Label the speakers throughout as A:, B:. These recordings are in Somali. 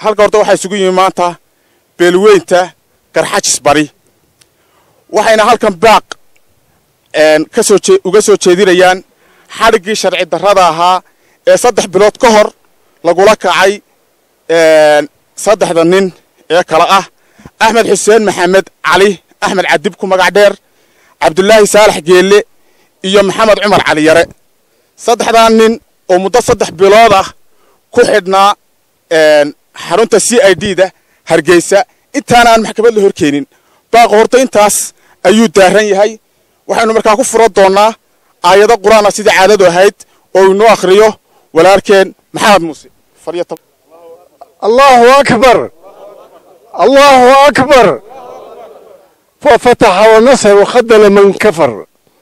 A: halka horta waxaa isugu yimi maanta beelweynta garxajis bari waxayna halkan baaq kasoo uga soo jeedinayaan xadhiggii sharci darrada ahaa ee saddex bilood ka hor lagula kacay saddexda nin ee kale ah axmed xuseen maxamed cali axmed cadib ku magac dheer cabdulaahi saalax geelle iyo maxamed cumar cali yare saddexdaa nin oo muddo saddex bilood ah ku xidhnaa xarunta c i d da hargeysa intaana aan maxkamad la horkeenin baaqa horta intaas ayuu daaran yahay waxaynu markaa ku furo doonnaa aayado qur-aana sidii caadadu ahayd oo inoo akhriyo walaalkeen maxamed muuse
B: allahu akbar allahu akbar fafataxa wanasar wakhadala man kafar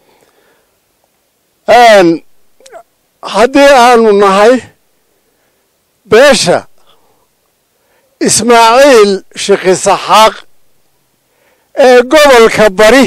B: haddii aanu nahay beesha ismaaciil shikisaxaaq ee gobolka bari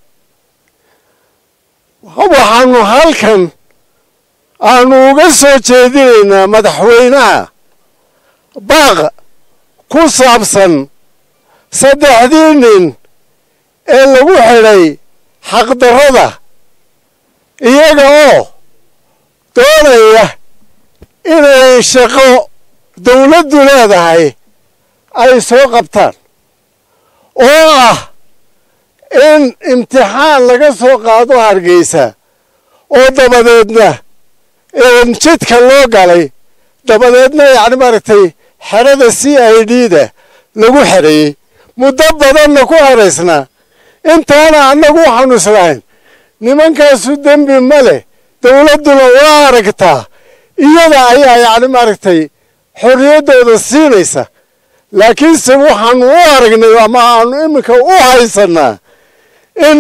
B: waxaanu halkan aanu uga soo jeedinaynaa madaxweynaha baaq ku saabsan saddexdii nin ee lagu xidhay xaqdarrada iyaga oo doonaya inay shaqo dawladdu leedahay ay soo qabtaan oo ah in imtixaan laga soo qaado hargeysa oo dabadeedna jidka loo galay dabadeedna yacni maaragtay xerada c i d da lagu xereeyey muddo badanna ku xeraysnaa intaana annagu waxaanu islahayn nimankaasu dembi ma leh dawladduna waa aragtaa iyada ayaa yacni maaragtay xorriyaddooda siinaysa laakiinse waxaanu u aragnay ama aanu iminka u haysannaa in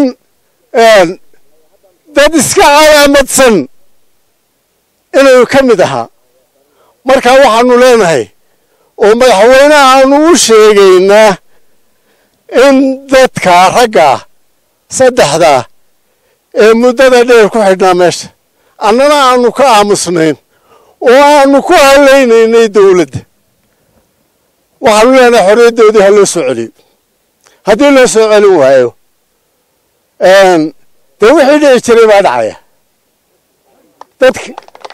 B: dad iska calaamadsan inuu ka mid ahaa markaa waxaanu leenahay oo madaxweynaha aanu u sheegaynaa in dadka raggaa saddexdaa ee muddada dheer ku xidhnaa meesha annana aanu ka aamusnayn oo aanu ku halaynaynay dawladda waxaanu leenahay xorriyaddoodii ha loo soo celiyo haddii loo soo celin waayo dee wixii dhici jiray baa dhacaya dadk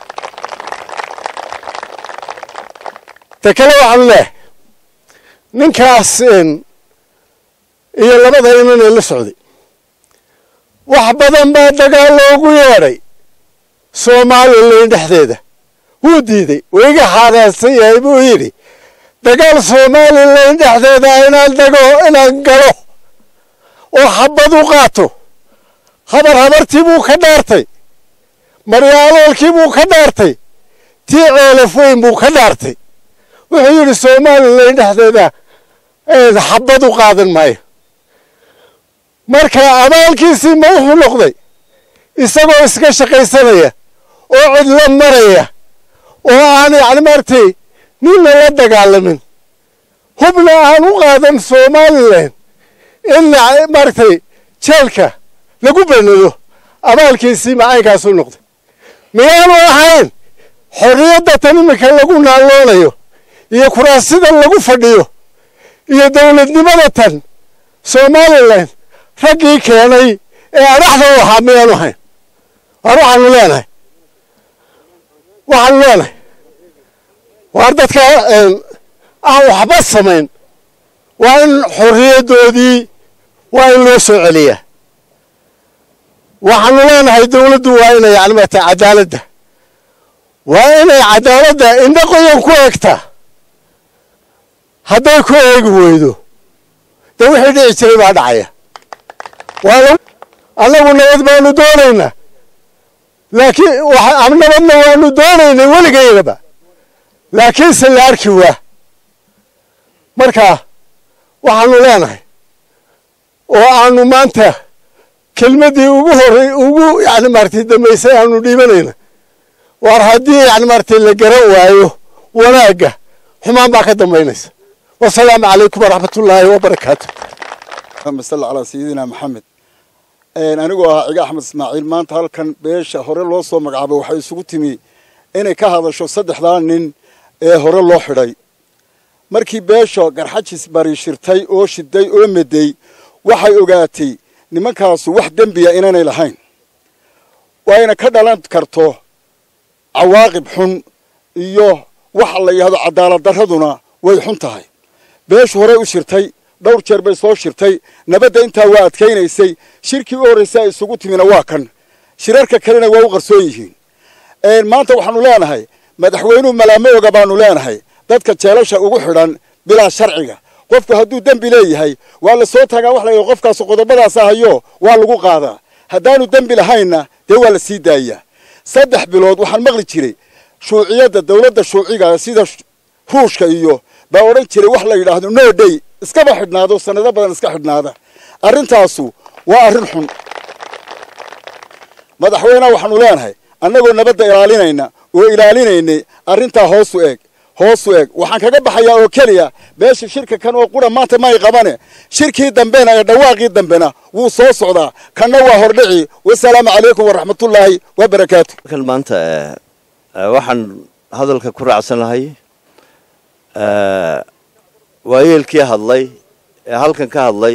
B: ta kale waxaanu leehay ninkaas iyo labada inan ee la socday wax badan baa dagaal loogu yeedhay somalilan dhexdeeda wuu diiday waiga xaaraansan yahay buu yidhi dagaal somalilan dhexdeeda inaan dago inaan galo oo xabad u qaato habar habartii buu ka dhaartay maryaaloolkii buu ka dhaartay tii ceelaf weyn buu ka dhaartay wuxuu yidhi somalilan dhexdeeda xabad u qaadan maayo marka abaalkiisii ma wuxuu noqday isagoo iska shaqaysanaya oo cidlo maraya oo aan yacni maaragtay ninna la dagaalamin hubna aan u qaadan somalilan in maaragtay jeelka lagu benado abaalkiisii macaynkaasuu noqday miyaanu ahayn xorriyadda tan iminka lagu naaloonayo iyo kuraasida lagu fadhiyo iyo dawladnimada tan somalilan raggii keenay ee adhaxda u ahaa miyaanu ahayn waar waxaanu leenahay waxaanu leenahay waar dadka aan waxba samayn waa in xorriyaddoodii waa in loo soo celiyaa waxaanu leenahay dawladdu waa inay yani maarata cadaaladda waa inay cadaaladda indho qoyan ku eegtaa hadday ku eegi weydo dee wixii dhici jiray baa dhacaya annagu nabad baanu doonaynaa laakiin nabadna waanu doonaynay weligaynaba laakiinse la arki waa marka waxaanu leenahay oo aanu maanta kelmaddii ugu horey ugu yani maaragtay dambaysay aanu dhiibanayna waar haddii yani maaragtay la garan waayo wanaagga xumaan baa ka dambaynaysa wasalaamu calaykum waraxmatullaahi wabarakaatu
C: اللهم صل على سيدنا محمد anigoo ahaa ciga axmed ismaaciil maanta halkan beesha hore loo soo magacaabay waxay isugu timi inay ka hadasho saddexdaa nin ee hore loo xidhay markii beesha garxajis bari shirtay oo shiday oo meday waxay ogaatay nimankaasu wax dembiya inaanay lahayn wayna ka dhalan karto cawaaqib xun iyo waxa la yidhahdo cadaalad darraduna way xun tahay beeshu horey u shirtay dhowr jeer bay soo shirtay nabadda intaa waa adkaynaysay shirkii u horraysay ay isugu timina waa kan shirarka kalena waa u qarsoon yihiin maanta waxaanu leenahay madaxweynuhu malaamo oga baanu leenahay dadka jeelasha ugu xidhan bilaa sharciga qofku hadduu dembi leeyahay waa la soo taagaa wax la yidhahdo qofkaas qodobadaasa hayo waa lagu qaadaa haddaanu dembi lahaynna dee waa la sii daayaa saddex bilood waxaan maqli jiray shuuciyadda dawladda shuuciga sida ruushka iyo baa odhan jiray wax la yidhaahdo no day iskaba xidhnaado sanado badan iska xidhnaada arrintaasu waa arrin xun madaxweyneha waxaanu leenahay annagoo nabadda ilaalinayna oo ilaalinaynay arrintaa hoosu eeg hoosu eeg waxaan kaga baxayaa oo keliya beesha shirka kan oo qura maanta may qabane shirkii dambena ee dhawaaqii dambena wuu soo socdaa kanna waa hordhici wasalaamu calaykum waraxmatullaahi wabarakaatu
D: kan maanta waxaan hadalka ku raacsanahay waayeelkii hadlay ee halkan ka hadlay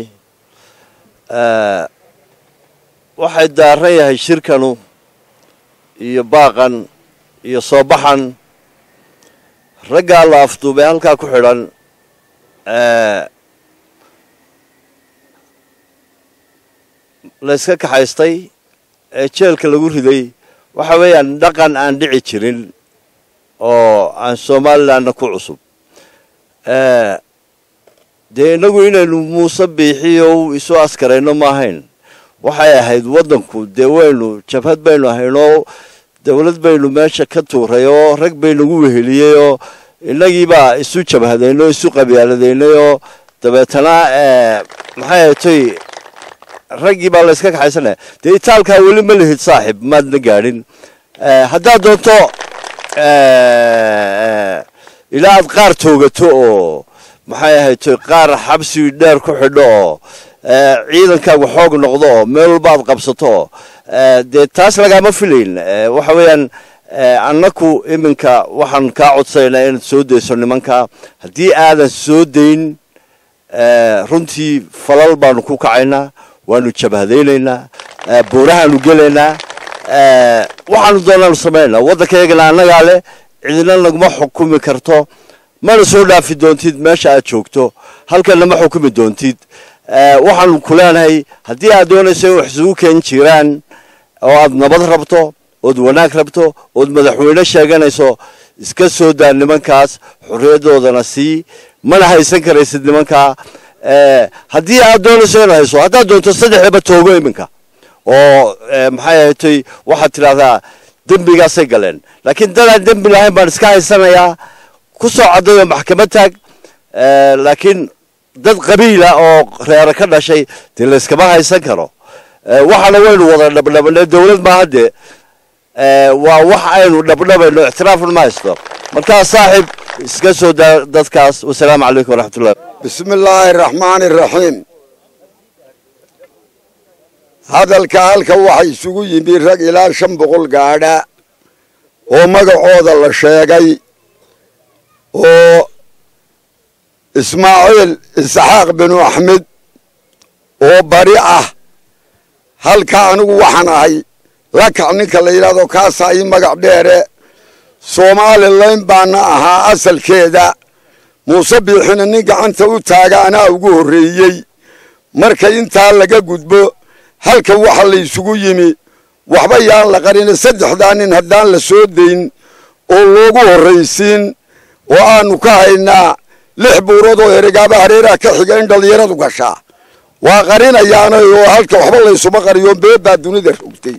D: waxay daaran yahay shirkanu iyo baaqan iyo soo baxan raggaa la afduubay halkaa ku xidhan layska kaxaystay ee jeelka lagu riday waxa weeyaan dhaqan aan dhici jirin oo aan somalilandna ku cusub dee innagu inaynu muuse biixiyo isu askarayno ma ahayn waxay ahayd waddanku dee waynu jabhad baynu ahaynoo dawlad baynu meesha ka tuuray oo rag baynagu weheliyey oo innagiibaa isu jabhadaynay oo isu qabyaaladaynay oo dabeetana maxay ahaytoy raggii baa layska kaxaysanaya dee itaalkaa weli ma lihid saaxib maadna gaadhin haddaad doonto ilaa aad qaar toogato oo maxay ahaytoy qaar xabsi dheer ku xidho oo ciidankaagu xoog noqdo oo meel walba aad qabsato oo dee taas lagaama filayn waxa weeyaan annaku iminka waxaan kaa codsanaynaa inaad soo dayso nimanka haddii aadan soo dayn runtii falal baanu ku kacaynaa waanu jabhadaynaynaa buurahaanu gelaynaa waxaanu doonaanu samaynaa waddankayagana annagaa leh cidina naguma xukumi karto mana soo dhaafi doontid meesha aad joogto halkanna ma xukumi doontid waxaanu ku leenahay haddii aad doonayso in wax isugu keen jiraan oo aad nabad rabto ood wanaag rabto ood madaxweyne sheeganayso iska soo daa nimankaas xorriyadoodana sii mana haysan karaysid nimankaa haddii aad doonayso inaad hayso haddaad doonto saddexdaba toogo iminka oo maxay ahatay waxaad tidhahdaa dembigaasay galeen laakiin dadaan dembi lahayn baan iska haysanayaa ku soo caddayo maxkamad taag laakiin dad qabiila oo reere ka dhashay dee layskama haysan karo waxaana waynu wada dhabdhabnay dawlad maaha dee waa wax aynu dhabdhabayno ictiraafna ma haysto markaa saaxib iska soo daa dadkaas wasalaamu calaykum waraxmatullahi
E: bismi illaahi araxmaani araxiim hadalka halka waxa isugu yimi rag ilaa shan boqol gaadha oo magacooda la sheegay oo ismaaciil isxaaq binu axmed oo bari ah halka anigu waxaan ahay lakac ninka la yidhahdo kaasaa ii magac dheere somalilan baana ahaa asalkeeda muuse biixina nin gacanta u taaga anaa ugu horreeyey marka intaa laga gudbo halkan waxa la isugu yimi waxba yaan la qarina saddexdaa nin haddaan la soo dayn oo loogu horraysiin oo aanu ka haynaa lix buurood oo eregaaba hareeraha ka xiga in dhallinyaradu gashaa waa qarinayaana oo halka waxba laysuma qariyo beebaa dunida rogtay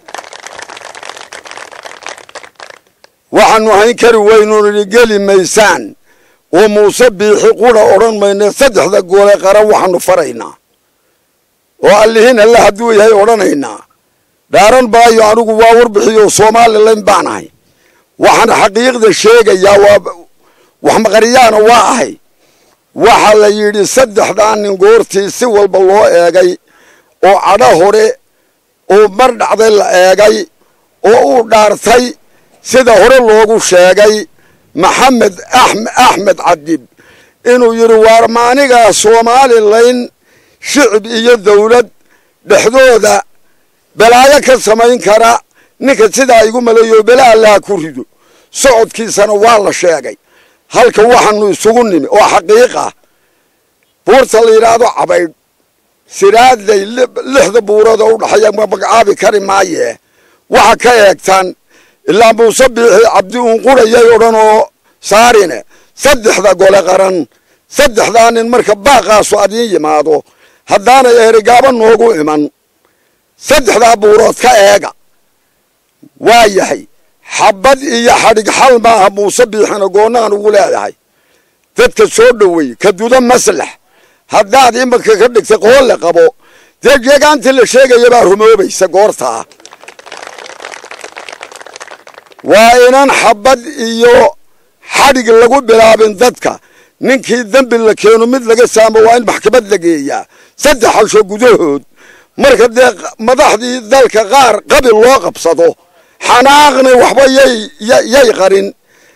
E: waxaanu hayn kari weynuuni geli maysaan oo muuse biixi qura odhan mayna saddexda goole qaran waxaanu faraynaa oo allihiin alle hadduu yahay odhanaynaa dhaaran maayo anigu waa warbixiyo somalilan baan ahay waxaan xaqiiqda sheegayaa waa wax maqariyaana waa ahay waxa la yidhi saddexdaa nin goortii si walba loo eegay oo cadho hore oo mar dhacday la eegay oo uu dhaartay sida hore loogu sheegay maxamed axmed cadib inuu yidhi waar maanigaa somalilan shicib iyo dawlad dhexdooda balaayo ka samayn kara ninka sidaa igu maleeyo bela allaha ku rido socodkiisana waa la sheegay halka waxaanu isugu nimi oo xaqiiq ah buurta la yidhaahdo cabaydh siraaday lixda buurood oo udhaxeeya magacaabi kari maaye waxa ka eegtaan ilaa muuse biixi cabdi uun qurayay odhan oo saarine saddexda gole qaran saddexdaa nin marka baaqaasu adiin yimaado haddaanay eerigaaba noogu iman saddexdaa buurood ka eega waa yahay xabad iyo xadhig xal maaha muuse biixina goonnaan ugu leedahay dadka soo dhowey ka duda maslax haddaad imanka ka dhigtay qoolle qabo dee jeegaantii la sheegaya baa rumoobaysa goortaa waa inan xabad iyo xadhig lagu bilaabin dadka ninkii dembi la keeno mid laga saamo waa in maxkamad la geeyaa saddex xalsho gudahood marka dee madaxdii dalka qaar qabil loo qabsado xanaaqni waxba yay yay qarin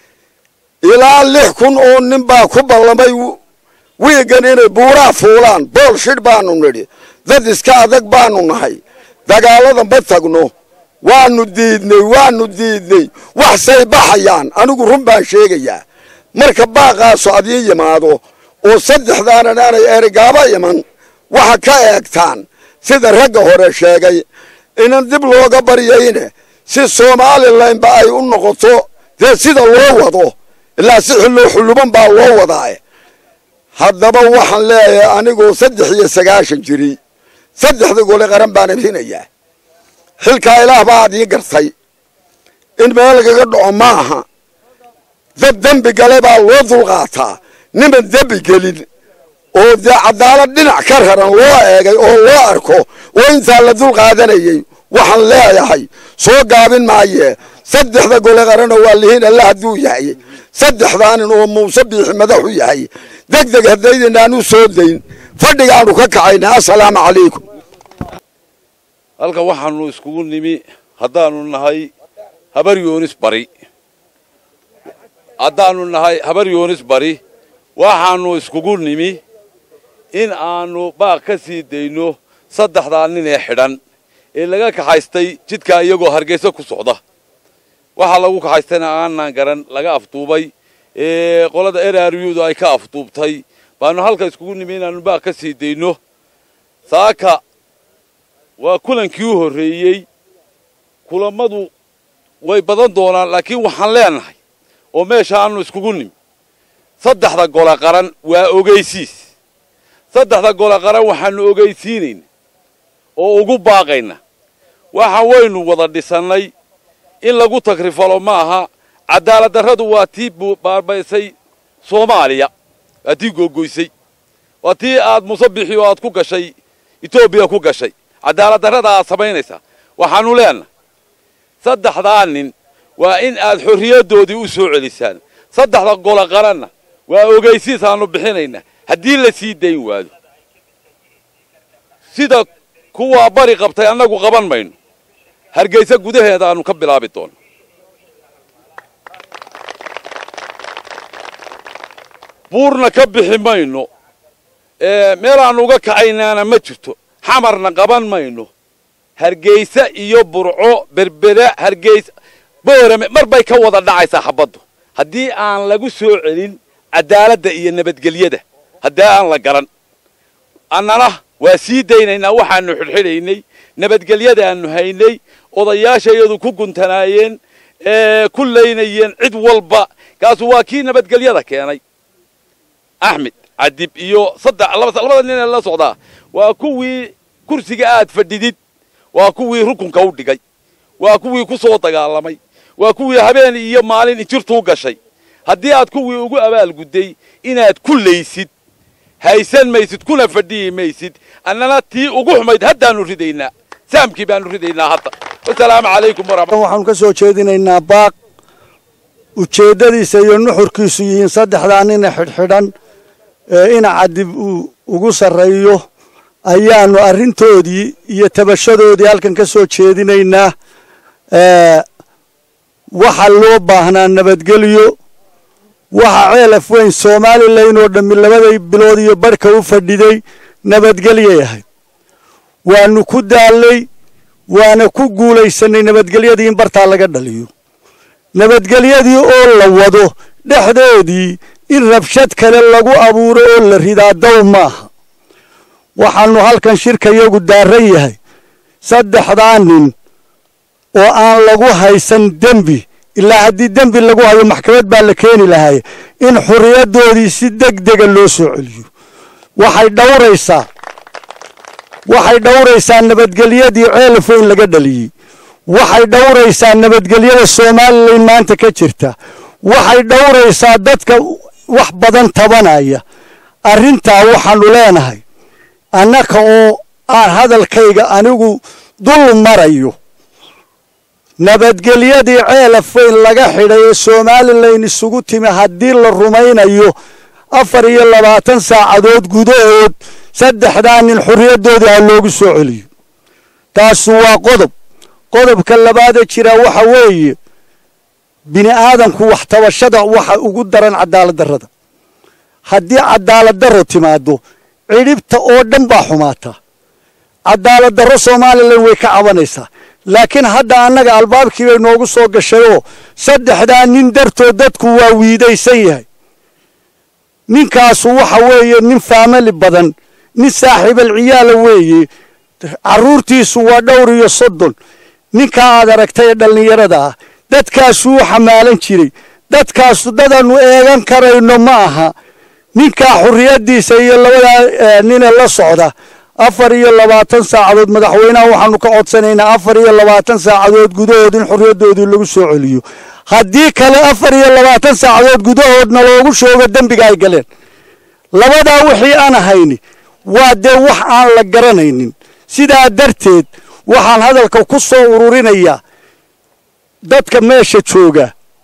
E: ilaa lix kun oo nin baa ku ballamay wiigan inay buuraa fuulaan bool shidh baanu nidhi dad iska adag baanu nahay dagaalada ma tagno waanu diidnay waanu diidnay waxsay baxayaan anigu run baan sheegayaa marka baaqaasu adiin yimaado oo saddexdaanan aanay erigaaba iman waxa ka eegtaan sida ragga hore sheegay inan dib looga baryayne si somalilanba ay u noqoto dee sida loo wado ilaa si xilloo xulluban baa loo wadaa haddaba waxaan leeyahay anigoo saddex iyo sagaashan jiri saddexda gole qaran baan abhinayaa xilkaa ilaah baa adii gartay in meel lagaga dhaco ma aha dad dembi gale baa loo dulqaataa niman dembi gelin oo dee cadaalad dhinac ka raran loo eegay oo loo arko oo intaa la dul qaadanayay waxaan leeyahay soo gaabin maayee saddexda gole qarana waa lihiin alla hadduu yahay saddexdaanin oo muuse biixi madaxu yahay deg deg haddaydinaan u soo dayn fadhigaanu ka kacayna assalaamu calaykum
F: halkan waxaanu iskugu nimi haddaanu nahay habar yoonis bari haddaanu nahay habar yoonis bari waxaanu iskugu nimi in aanu baaq ka sii dayno saddexdaa nin ee xidhan ee laga kaxaystay jidkaa iyagoo hargeysa ku socda waxaa lagu kaxaystayna aanan garan laga afduubay ee qolada eraryudu ay ka afduubtay baanu halka iskugu nimi inaanu baaq ka sii dayno saaka waa kulankii u horreeyey kulammadu way badan doonaan laakiin waxaan leenahay oo meesha aanu iskugu nimi saddexda gole qaran waa ogeysiis saddexda gole qaran waxaanu ogeysiinayna oo ugu baaqayna waxa waynu wada dhisannay in lagu tagrifalo ma aha cadaalad darradu waa tii baarbaysay soomaaliya waa tii googoysay waa tii aad musabixi oo aad ku gashay etoobiya ku gashay cadaalad darrada aad samaynaysaa waxaanu leenahay saddexdaa nin waa in aad xorriyaddoodii u soo celisaan saddexda gole qaranna waa ogeysiis aanu bixinaynaa haddii la sii dayn waado sida kuwaa bari qabtay annagu qaban mayno hargeysa gudaheeda aanu ka bilaabi doono buurna ka bixi mayno meelaannu uga kacaynaana ma jirto xamarna qaban mayno hargeysa iyo burco berbera hargeysa boorame mar bay ka wada dhacaysaa xabaddu haddii aan lagu soo celin cadaaladda iyo nabadgelyada haddii aan la garan annana waa sii daynaynaa waxaanu xidhxidhaynay nabadgelyadaannu haynay odayaashayadu ku guntanaayeen ku laynayeen cid walba kaasu waa kii nabadgelyada keenay axmed cadib iyo saddex labada nin ee la socdaa waa kuwii kursiga aad fadhidid waa kuwii rukunka u dhigay waa kuwii ku soo dagaalamay waa kuwii habeen iyo maalin injirtuu gashay haddii aad kuwii ugu abaalgudday inaad ku laysid haysan maysid kuna fadhiyi maysid annana tii ugu xumayd haddaanu ridaynaa saamkii baanu ridaynaa hadda wasalaamu calaykum waraxmat
B: waxaanu ka soo jeedinaynaa baaq ujeeddadiisa iyo nuxurkiisu yihiin saddexdaa nina xidhxidhan ee ina cadib uu ugu sarreeyo ayaanu arrintoodii iyo tabashadoodii halkan ka soo jeedinaynaa waxaa loo baahnaa nabadgelyo waxaa ceelaf weyn somalilan oo dhammi labaday bilood iyo barhka u fadhiday nabadgelyay ahayd waanu ku daallay waana ku guulaysanay nabadgelyadii in bartaa laga dhaliyo nabadgelyadii oo la wado dhexdoodii in rabshad kale lagu abuuro oo la ridaa dow maaha waxaanu halkan shirka yagu daaran yahay saddexdaa nin oo aan lagu haysan dembi ilaa haddii dembi lagu hayo maxkamad baa la keeni lahaye in xuriyadoodii si deg dega loo soo celiyo waxay dhowraysaa waxay dhowraysaa nabadgelyadii ceelaf weyn laga dhaliyey waxay dhowraysaa nabadgelyada somalilan maanta ka jirta waxay dhowraysaa dadka wax badan tabanaya arrintaa waxaanu leenahay annaka oo aan hadalkayga anigu dul marayo nabadgelyadii ceelaf weyn laga xidhay ee somalilan isugu timi haddii la rumaynayo afar iyo labaatan saacadood gudahood saddexdaa nin xorriyaddoodii ha loogu soo celiyo taasu waa qodob qodobka labaadee jira waxa weeye bini aadamku wax tabashada waxa ugu daran cadaalad darrada haddii cadaalad darro timaado cidhibta oo dhan baa xumaataa cadaalad darro somalilan way ka cabanaysaa laakiin hadda annaga albaabkii bay noogu soo gashayoo saddexdaa nin dartood dadku waa wiidaysan yahay ninkaasu waxa weeye nin faamili badan nin saaxiibal ciyaala weeye carruurtiisu waa dhowr iyo soddon ninkaa aad aragtay ee dhallinyarada ah dadkaasuu xamaalan jiray dadkaasu dadaannu eegan karayno ma aha ninkaa xurriyaddiisa iyo labadaa nine la socda afar iyo labaatan saacadood madaxweynaha waxaanu ka codsanaynaa afar iyo labaatan saacadood gudahood in xorriyaddoodii lagu soo celiyo haddii kale afar iyo labaatan saacadood gudahoodna loogu sheego dembiga ay galeen labadaa wixii aan ahayni waa dee wax aan la garanaynin sidaa darteed waxaan hadalka ku soo ururinayaa dadka meesha jooga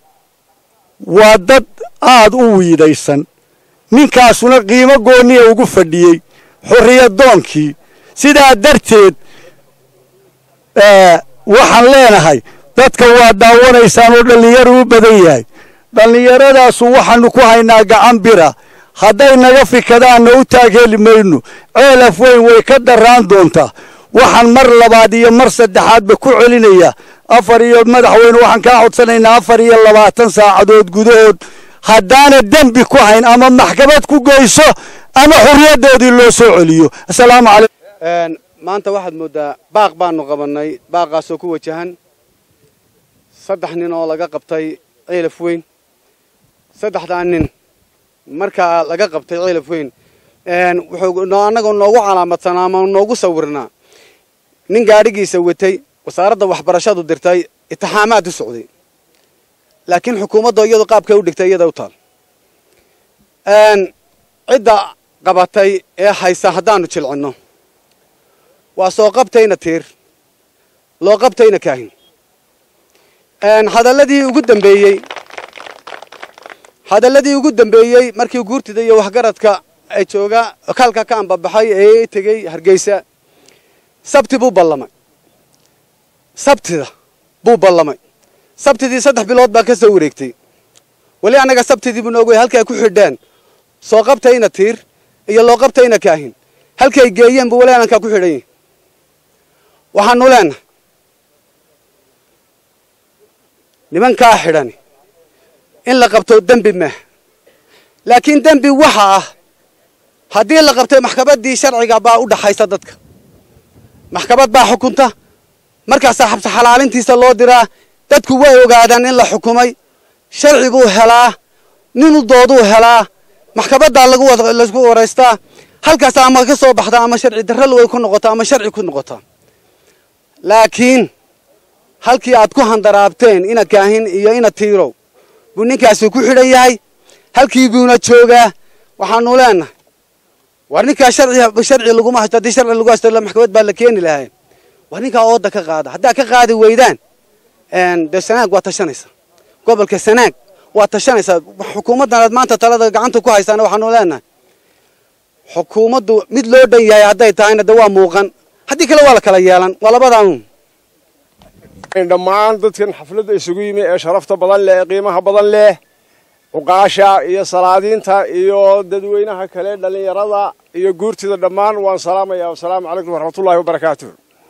B: waa dad aada u wiidaysan ninkaasuna qiimo gooniya ugu fadhiyey xorriyadoonkii sidaa darteed waxaan leenahay dadka waa daawanaysaan oo dhallinyaro u badan yahay dhallinyaradaasu waxaanu ku haynaa gacan bira hadday naga fikadaanna u taageeli mayno ceelaf weyn way ka darraan doontaa waxaan mar labaad iyo mar saddexaadba ku celinayaa afar iyo madaxweyne waxaan kaa codsanaynaa afar iyo labaatan saacadood gudahood haddaana dembi ku hayn ama maxkamad ku geyso ama xurriyaddoodii loo soo celiyo asalaamu calaykum
G: maanta waxaad mooddaa baaq baanu qabannay baaqaasoo ku wajahan saddex nin oo laga qabtay ceelaf weyn saddexdaa nin markaa laga qabtay ceelaf weyn wuxuu annaga noogu calaamadsanaa ama noogu sawirnaa nin gaadhigiisa watay wasaaradda waxbarashadu dirtay itixaamaad u socday laakiin xukuumadda iyadu qaabkay u dhigtay iyada u taal cidda qabatay ee haysa haddaanu jilcinno waa soo qabtayna tiir loo qabtayna kaahin hadalladii ugu dambeeyey hadalladii ugu dambeeyey markii guurtida iyo waxgaradka ay jooga kalka ka ambabaxay ee tegey hargeysa sabti buu ballamay sabtida buu ballamay sabtidii saddex bilood baa ka soo wareegtay weli annaga sabtidii buu noogu halkay ay ku xidheen soo qabtayna tiir iyo loo qabtayna kaahin halkay geeyeen buu weli anankaa ku xidhan yahi waxaanu leenahay nimankaa xidhani in la qabto dembi maaha laakiin dembi waxa ah haddii la qabtay maxkamaddii sharciga baa u dhaxaysa dadka maxkamad baa xukunta markaasaa xabsi xalaalintiisa loo diraa dadku way ogaadaan in la xukumay sharci buu helaa ninu dooduu helaa maxkamaddaa lagu waraystaa halkaas ama ka soo baxda ama sharci darral way ku noqotaa ama sharci ku noqotaa laakiin halkii aad ku handaraabteen ina kaahin iyo ina tiirow buu ninkaasi ku xidhan yahay halkii buuna joogaa waxaanu leenahay war ninkaa sharci sharci laguma haysto haddii sharci lagu haysto maxkamad baa la keeni lahay war ninkaa ooda ka qaada haddaad ka qaadi weydaan dee sanaag waa tashanaysaa gobolka sanaag waa tashanaysaa xukuumaddan aad maanta talada gacanta ku haysaan waxaanu leenahay xukuumaddu mid loo dhan yahay hadday tahayna de waa muuqan haddii kale waa la kala yeelan waa labadaan
H: dhammaan dadkan xafladda isugu yimi ee sharafta badan leh ee qiimaha badan leh
B: cuqaasha iyo salaadiinta iyo dadweynaha kale dhallinyarada iyo guurtida dhammaan waan salaamaya wasalaamu calaykum waraxmatullaahi wabarakaatuh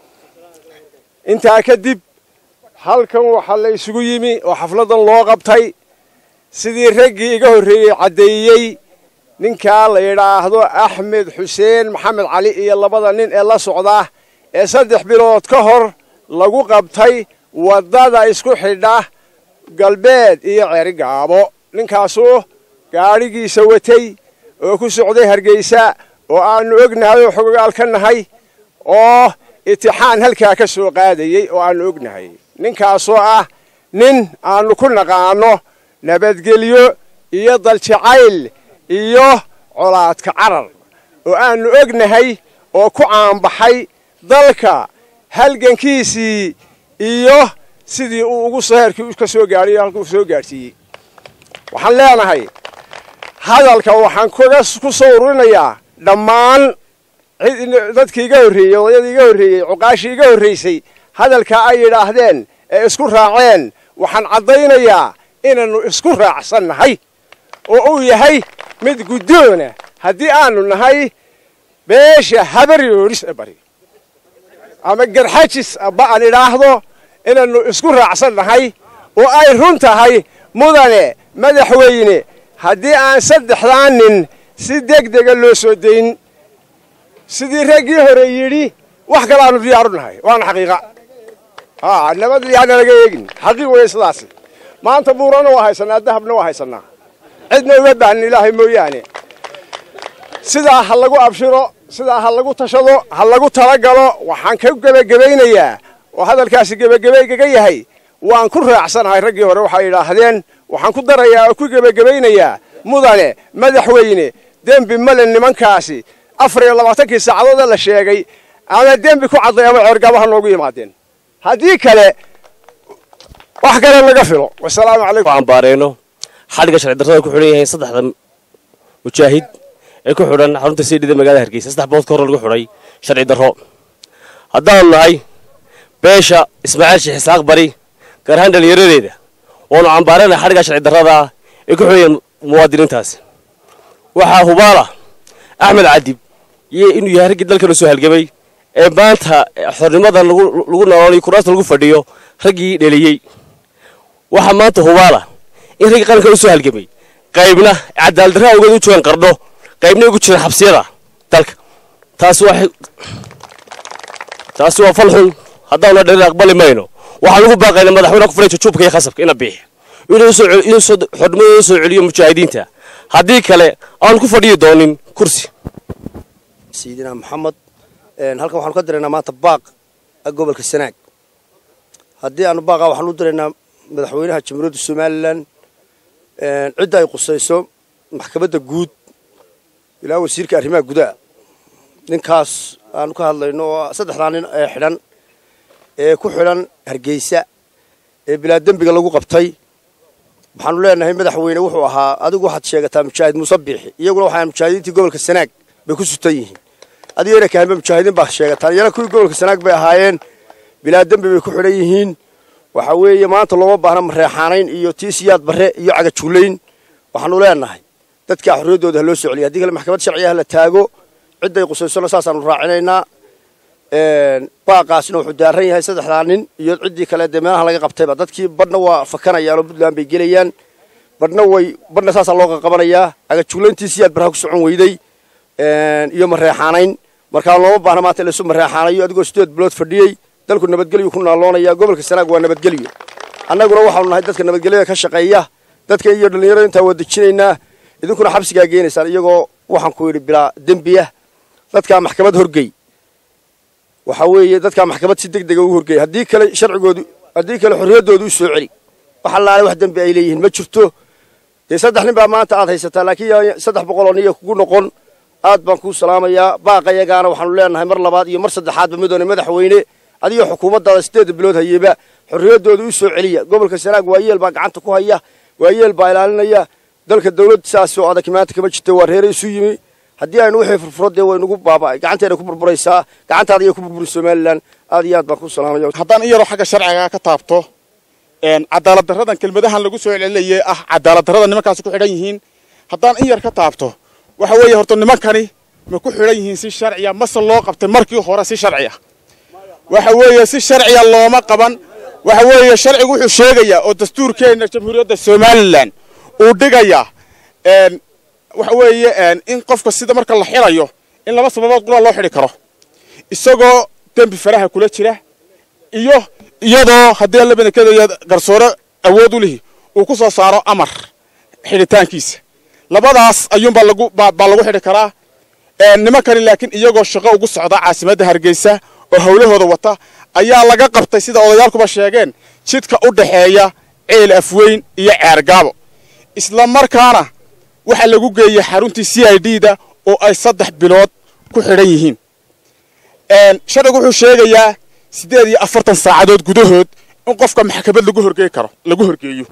B: intaa kadib halkan waxaa la isugu yimi oo xafladan loo qabtay sidii raggii iga horreeyey caddeeyey ninkaa la yidhaahdo axmed xuseen maxamed cali iyo labada nin ee la socda ee saddex bilood ka hor lagu qabtay waddada isku xidha galbeed iyo ceerigaabo ninkaasuu gaadhigiisa watay oo ku socday hargeysa oo aannu ognahay oo xogogaal ka nahay oo itixaan halkaa ka soo qaadayey oo aannu ognahay ninkaasoo ah nin aannu ku naqaanno nabadgelyo iyo daljacayl iyo colaadka carar oo aannu ognahay oo ku caanbaxay dalka halgankiisii iyo sidii uu ugu seherkii ka soo gaadhay halkuu soo gaadhsiiyey waxaan leenahay hadalka waxaan ku soo ururinayaa dhammaan dadkii iga horreeyey odayadii iga horreeyey cuqaashii iga horraysay hadalkaa ay yidhaahdeen ee isku raaceen waxaan caddaynayaa inaannu isku raacsan nahay oo uu yahay mid guddoona haddii aanu nahay beesha habaryooris bari ama garxajis aba aan idhaahdo inaannu isku raacsan nahay oo ay run tahay mudane madaxweyne haddii aan saddexdaa nin si deg dega loo soo dayn sidii raggii hore yidhi wax kale aanu diyaaru nahay waana xaqiiqa nabad yaana laga eegin xaqiiq weeye sidaasi maanta buurana waa haysanaa dahabna waa haysanaa cidna uga baahnin ilaahay mooyaane sidaa ha lagu abshiro sidaa ha lagu tashado ha lagu talagalo waxaan ka gebagabaynayaa oo hadalkaasi gebagabaygaga yahay waan ku raacsanahay raggii hore waxay idhaahdeen waxaan ku darayaa oo ku gebagabaynayaa mudane madaxweyne dembi male nimankaasi afar iyo labaatankii saacadoodee la sheegay ama dembi ku cadday ama ceergaabaha noogu yimaadeen haddii kale wax kale laga filo wasalaamu calaykum
H: aan baareyno xadhigga sharci darrada ku xidhan yahay saddexda mujaahid ee ku xidhan xarunta siidhida magaalada hargeysa saddex bood ka hor lagu xidhay sharci darro haddaanu nahay beesha ismaaciil sheekh isaaq bari gaar ahaan dhallinyaradeeda waanu cambaarana xadhigga sharci darrada ee ku xidhan yahay muwaadiniintaasi waxaa hubaala axmed cadib iyo inuu yahay raggii dalkana soo halgamay ee maanta xornimadan lagu noolanayo kuraasta lagu fadhiyo raggii dheliyey waxaa maanta hubaala in raggii qaranka u soo halgamay qaybna cadaaladdarra awgeed u joogaan qardho qaybna ugu jiraan xabsiyada dalka taasi waa taasi waa fal xun haddaanu dhalin aqbali mayno waxaan ugu baaqayna madaxweynaha ku fadhiya jujuubka iyo khasabka ina biixi inuu xornimadooda soo celiyo mujaahidiinta haddii kale aanu ku fadhiyi doonin kursi
I: sayidina maxamed halkan waxaanu ka diraynaa maanta baaq gobolka sanaag haddii aanu baaqa waxaanu u diraynaa madaxweynaha jamhuuriyadda somalilan cidda ay qusayso maxkamadda guud ilaa wasiirka arrimaha gudaha ninkaas aanu ka hadlayno oo saddexdaa nin ee xidhan ee ku xidhan hargeysa ee bilaa dembiga lagu qabtay waxaanu leenahay madaxweyne wuxuu ahaa adigu waxaad sheegataa mujaahid muuse biixi iyaguna waxaa mujaahidiintii gobolka sanaag bay ku sutan yihiin adigo ina kahanba mujaahidiin baa sheegataan iyana kuwii gobolka sanaag bay ahaayeen bilaa dembi bay ku xidhan yihiin waxa weeye maanta looma baahna mareexaanayn iyo tiisiyaad barre iyo cagajuulayn waxaanu leenahay dadkaa xorriyaddooda ha loo soo celiya haddii kale maxkamad sharciga ha la taago cidday qusaysona saasaanu raacinaynaa baaqaasna wuxuu daaran yahay saddexdaa nin iyo ciddii kale dee meelaha laga qabtayba dadkii badhna waa fakanayaan oo puntland bay gelayaan badhna way badhna saasaa loo qaqabanayaa cagajuulayntiisiyaad barha ku socon weyday iyo mareexaanayn markaa looma baahna maanta in laisu mareexaanayo adigoo sideed bilood fadhiyey dalku nabadgelyu ku naaloonaya gobolka sanaag waa nabadgelyo annaguna waxaanu nahay dadka nabadgelyada ka shaqeeya dadka iyo dhallinyarada intaa waa dejinaynaa idinkuna xabsigaa geenaysaan iyagoo waxaan ku yidhi bilaa dembiya dadkaa maxkamad horgey waxa weeye dadkaa maxkamad si deg dega u horgey haddii kale sharcigoodu haddii kale xorriyaddoodu u soo celi wax allaale wax dembi ay leeyihiin ma jirto dee saddex nin baa maanta aad haysataa laakiin saddex boqol oo niya kugu noqon aad baan kuu salaamayaa baaqayagaana waxaanu leenahay mar labaad iyo mar saddexaadba midoone madaxweyne adigo xukuumaddaada sideedda bilood hayeba xorriyaddooda u soo celiya gobolka sanaag waayeel baa gacanta ku haya waayeel baa ilaalinaya dalka dawlad saas oo adag maanta kama jirta waa reere isu yimi haddii aynu wixii furfuro dee waynugu baaba'ay gacanteena ku burburaysaa gacantaada iyo ku burburin somalilan aad iyo aad baan ku salaamaya
A: haddaan in yaroo xagga sharciga ka taabto cadaalad darradan kelmadahan lagu soo celcelinayay ah cadaalad darrada nimankaasi ku xidhan yihiin haddaan in yar ka taabto waxa weeye horta nimankani ma ku xidhan yihiin si sharciya mase loo qabtay markii hore si sharci ah waxa weeye si sharciya looma qaban waxa weeye sharcigu wuxuu sheegayaa oo dastuurkeenna jamhuuriyadda somalilan uu dhigayaa waxa weeye in qofka sida marka la xidhayo in laba sababood qura loo xidhi karo isagoo dembi faraha kula jira iyo iyadoo haddii labadankeeda garsoore awood u lihi uu ku soo saaro amar xidhitaankiisa labadaas ayuunbaa lagu baa lagu xidhi karaa nimankani laakiin iyagoo shaqo ugu socda caasimadda hargeysa oo howlahooda wata ayaa laga qabtay sida odayaalkuba sheegeen jidka u dhaxeeya ceel afweyn iyo ceergaabo isla markaana waxaa lagu geeyey xaruntii c i d da oo ay saddex bilood ku xidhan yihiin sharcigu wuxuu sheegayaa siddeed iyo afartan saacadood gudahood in qofka maxkamad lagu horgey karo lagu horgeeyo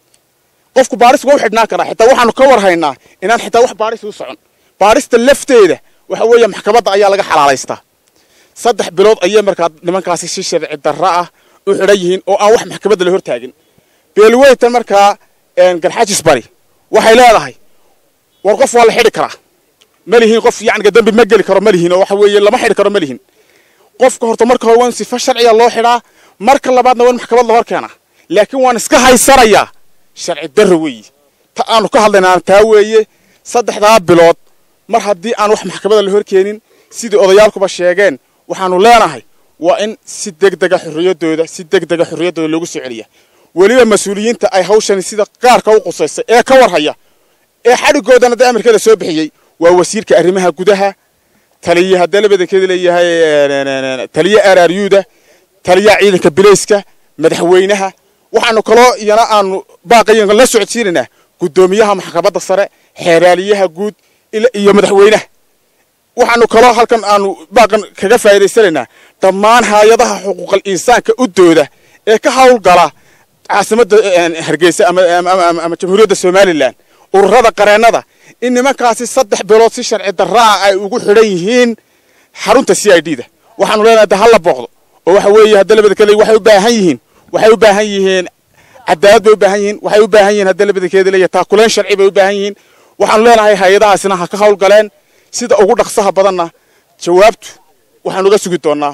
A: qofku baaris waa u xidhnaan karaa xitaa waxaanu ka war haynaa inaan xitaa wax baaris u socon baarista lafteeda waxa weeye maxkamadda ayaa laga xalaalaystaa saddex bilood ayay markaa nimankaasi si sharci darro ah u xidhan yihiin oo aan wax maxkamadda la hortaagin beelweytan markaa garxajis bari waxay leedahay war qof waa la xidhi karaa ma lihiin qof yacniga dembi ma geli karo ma lihiin oo waxa weeye lama xidhi karo ma lihiin qofka horta marka hore waa in sifa sharciya loo xidhaa marka labaadna waa in maxkamad la hor keenaa laakiin waan iska haysanayaa sharci darro weeye ta aanu ka hadlaynaa taa weeye saddexdaa bilood mar haddii aan wax maxkamadda la hor keenin sidii odayaalkuba sheegeen waxaanu leenahay waa in si degdega xorriyaddooda si degdega xorriyaddooda loogu soo celiya weliba mas-uuliyiinta ay hawshani sida qaarka u qusaysa ee ka warhaya ee xadhigoodana dee amarkeeda soo bixiyey waa wasiirka arrimaha gudaha taliye haddee labadankeeda leeyahay taliye araaryuuda taliyaha ciidanka bilayska madaxweynaha waxaanu kaloo iyana aanu baaqayan la socodsiinaynaa guddoomiyaha maxkamadda sare xeeraaliyaha guud iyo madaxweynaha waxaanu kaloo halkan aanu baaqan kaga faa'iidaysanaynaa dhammaan hay-adaha xuquuqal insaanka u dooda ee ka howlgala caasimadda hargeysa ama jamhuuriyadda somalilan ururada qareennada in nimankaasi saddex bilood si sharci darraa ay ugu xidhan yihiin xarunta c i d da waxaanu leenahay de hala booqdo oo waxa weeye hadda labada kale waxay u baahan yihiin waxay u baahan yihiin cadaalad bay u baahan yihiin waxay u baahan yihiin hadda labadankeeda leeyahay taakuleen sharci bay u baahan yihiin waxaanu leenahay hay-adahaasina ha ka howlgaleen sida ugu dhaqsaha badanna jawaabtu waxaanu uga sugi doonaa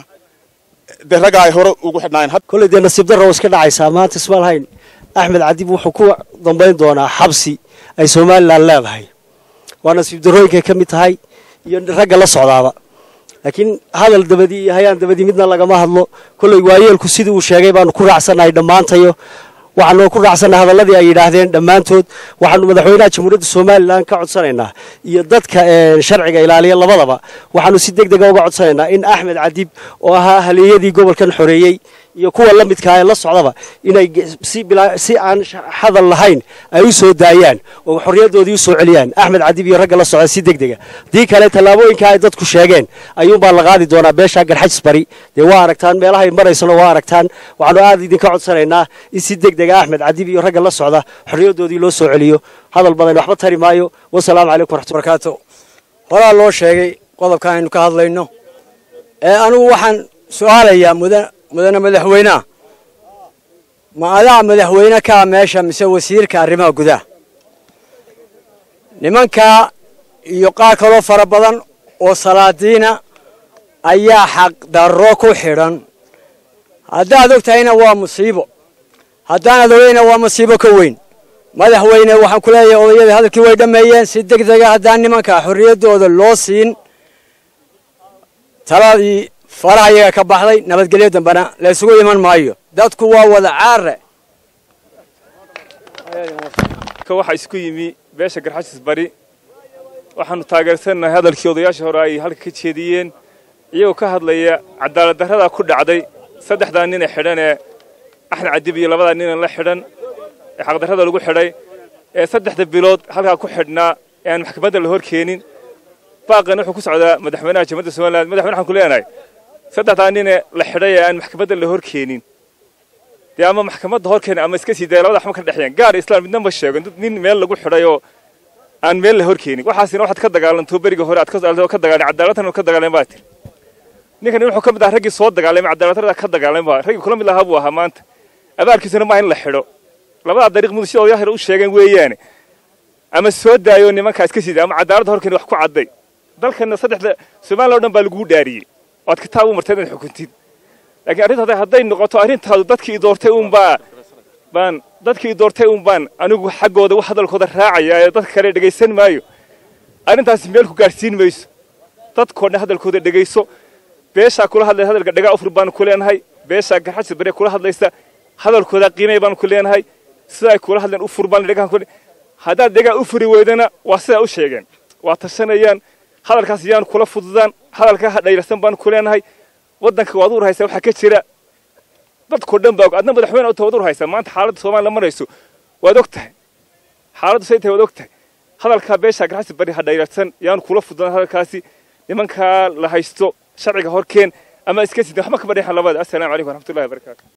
A: dee ragga ay hore ugu xidhnaayeen
J: kolley dee nasiib darra iska dhacaysaa maanta ismaalhayn axmed cadib wuxuu ku dambayn doonaa xabsi ay somalilan leedahay waa nasiib darrooyinkay ka mid tahay iyo ragga la socdaaba laakiin hadal dabadii iyo hayaan dabadii midna lagama hadlo kolley waayeelku sidii uu sheegay baanu ku raacsannahay dhammaantayo waxaanu ku raacsannahay hadalladii ay yidhaahdeen dhammaantood waxaanu madaxweynaha jamhuuriyadda somalilan ka codsanaynaa iyo dadka sharciga ilaaliya labadaba waxaanu si deg dega uga codsanaynaa in axmed cadib oo ahaa haleeyadii gobolkan xoreeyey iyo kuwa la midkaa ee la socdaba inay si aan hadal lahayn ay u soo daayaan oo xorriyaddoodii u soo celiyaan axmed cadib iyo ragga la socda si deg dega haddii kale tallaabooyinka ay dadku sheegeen ayuunbaa la qaadi doonaa beesha garxajis bari dee waa aragtaan meelahay maraysano waa aragtaan waxaanu aad idinka codsanaynaa in si deg dega axmed cadib iyo ragga la socda xorriyaddoodii loo soo celiyo hadal badan waxba tari maayo wasalaamu calaykum waraxmatullahi
K: barakaatu horaa loo sheegay qodobka aynu ka hadlayno ee anigu waxaan su-aalayaa mudan mudane madaxweyneha ma adaa madaxweyne kaa meesha mise wasiirka arrimaha gudaha nimankaa iyo qaar kaloo fara badan oo salaadiina ayaa xaqdarro ku xidhan haddaad og tahayna waa musiibo haddaanaad ogeyna waa musiibo ka weyn madaxweyne waxaan ku leeyahay odayadii hadalkii way dhammeeyeen si deg dega haddaan nimankaa xorriyaddooda loo siin taladii faraha iyaga ka baxday nabadgelyo dambena la isugu iman maayo dadku waa wada caare
L: waxaa isku yimi beesha garxashis bari waxaanu taageersannahay hadalkii odayaasha hore ay halka ka jeediyeen iyagoo ka hadlaya cadaalad darrada ku dhacday saddexdaa nin ee xidhan ee axmed cadib iyo labadaa ninan la xidhan ee xaqdarrada lagu xidhay ee saddexda bilood halkaa ku xidhnaa ee aan maxkamadda la hor keenin baaqan wuxuu ku socdaa madaxweynaha jamhuuriyadda somaliland madaxweyne waxaan ku leenahay saddexdaa ninee la xidhay ee aan maxkamadda la hor keenin dee ama maxkamadda hor keena ama iska sii daya labada waxba ka dhexeeyaan gaar islam midna ma sheego nin meel lagu xidhay oo aan meel la hor keenin waxaasina waxaad ka dagaalanto beriga hore aad ka dagaalan cadaaladtan ka dagaalan baa tiri ninkan wuxuu ka mid ahaa raggii soo dagaalamay cadaaladdarada ka dagaalamay baa raggii kula mid lahaa buu ahaa maanta abaalkiisuna maaha in la xidho labadaa dariiq mudug sida odayaal u sheegeen weeyaane ama soo daayo nimankaa iska sida ama cadaaladda horkeena wax ku cadday dalkana saddexda somaliya o dhan baa laguu dhaariyey waad kitaab u martay inaad xukuntid laakiin arrintaada hadday noqoto arrintaadu dadkii doortay uunbaa baan dadkii doortay uun baan anigu xaggooda wax hadalkooda raacaya ee dadka kale dhegaysan maayo arrintaasi meel ku gaadhsiin mayso dadkoo dhan hadalkooda dhegayso beeshaa kula hadlaysa hadalka dhagaa ufur baanu ku leenahay beeshaa garxajis bare kula hadlaysa hadalkooda qiimay baanu ku leenahay sida ay kula hadleen ufur baan dhagaan ku haddaad dhagaa u furi weydana waa sidaa u sheegeen waa tashanayaan hadalkaas yaan kula fududaan hadalka ha dhayrsan baanu ku leenahay waddanka waad u rahaysaa waxaa ka jira dadkoo dhan baa og adna madaxweyne waad u rahaysaa maanta xaaladda soomaaliya marayso waad og tahay xaaladdu say tahay waad og tahay hadalkaa beeshaa garxajis bari ha dhayrsan yaan kula fududaan hadalkaasi nimankaa la haysto sharciga horkeen ama iska sida waxba kama dhexan labada assalaamu calaykum waraxmatullahi wabarakaatu